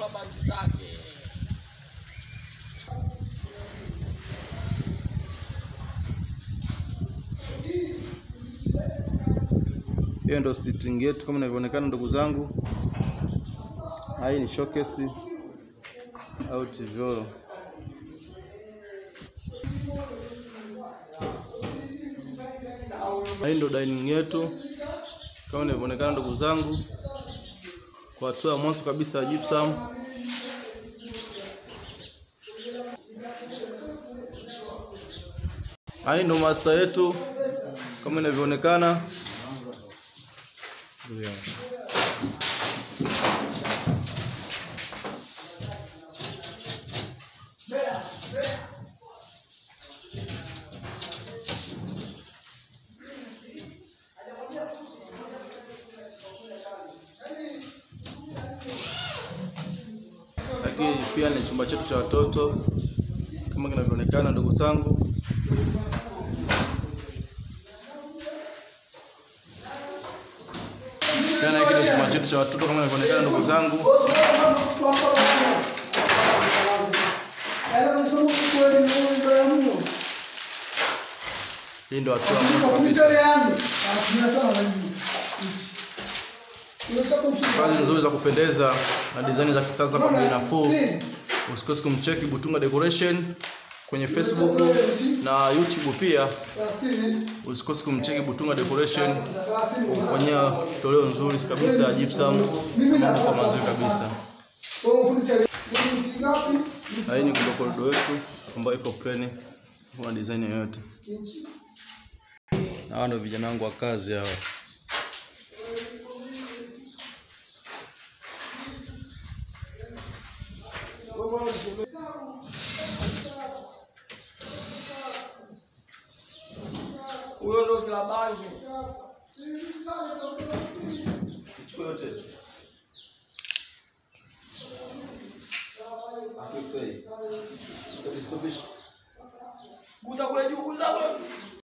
bandi zake. Hiyo ndio sitting yetu kama inavyoonekana ndugu zangu. Hii ni showcase au TV. Hii ndio dining yetu kama inavyoonekana ndugu zangu, kwa hatua ya mwanzo kabisa ya gypsum. Hii ndio master yetu kama inavyoonekana. Lakini pia ni chumba chetu cha watoto kama kinavyoonekana ndugu zangu. Tena hiki ndio chumba chetu cha watoto kama inavyoonekana ndugu zangu. Hii ndio hatua ya mwanzo kabisa. Kazi nzuri za kupendeza na design za kisasa kwa bei nafuu. Usikose kumcheki Butunga Decoration kwenye Facebook na YouTube pia. Usikose kumcheki Butunga Decoration kufanyia toleo nzuri kabisa ya gypsum na mambo kwa mazuri kabisa. Na hii ni ndio korido yetu ambayo iko plain, kuna design yoyote. Na hawa ndio vijana wangu wa kazi hawa. Huyo ndo kila bangi. Chukua yote. After stay. Utavistopisha. Guza kule juu, guza kule.